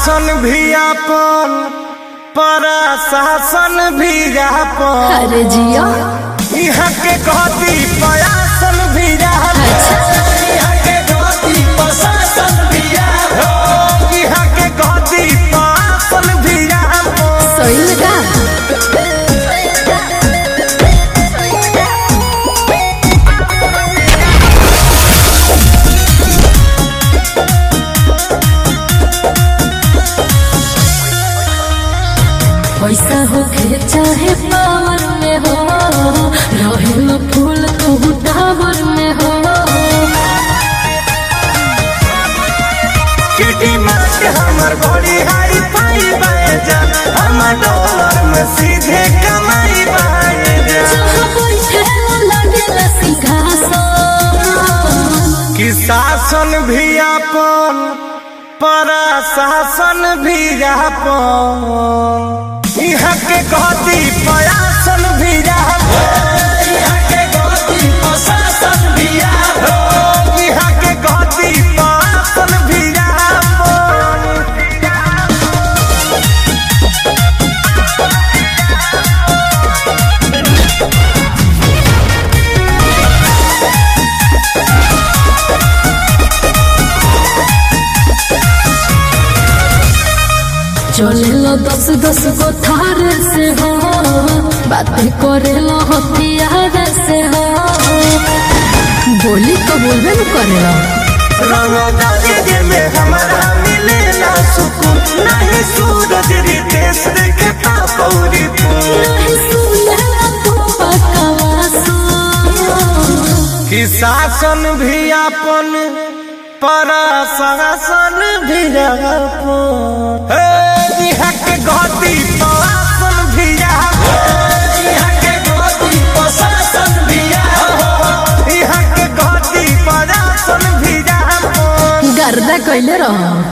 शासन भी अपन प्रशासन भी अपन अरे जिया यहाँ के गति प्रयासन भी यहाँ के गति प्रशासन भी यहाँ के गति प्रशासन भी सही में का पैसा होखे चाहे पावर में हो रहेला फूल तू टावर में हो किटी मास्क हमर बड़ी हाई फाई बाजा हमर डॉलर में सीधे कमाई बाजा जहाँ बैठेला लागेला सिंहासन कि शासन भी अपन प्रशासन भी अपन यहाँ के गति प्रयासन भी यहाँ के गति प्रशासन भी यहाँ के गति प्रशासन भी चलेला दस दस गो थार से हो बातें करेला हथियार से हो बोली तो बोलबे न करेला रंगदारी में हमारा मिलेला सुकून नहीं सूरज रितेश देखे पापौरी फूल नहीं सुनेला तो बकवास कि शासन भी अपन प्रशासन भी अपन हे, यहाँ के गति प्रशासन भी अपन। यहाँ के गति प्रशासन भी अपन। यहाँ के गति प्रशासन भी अपन। गर्दा कैले रह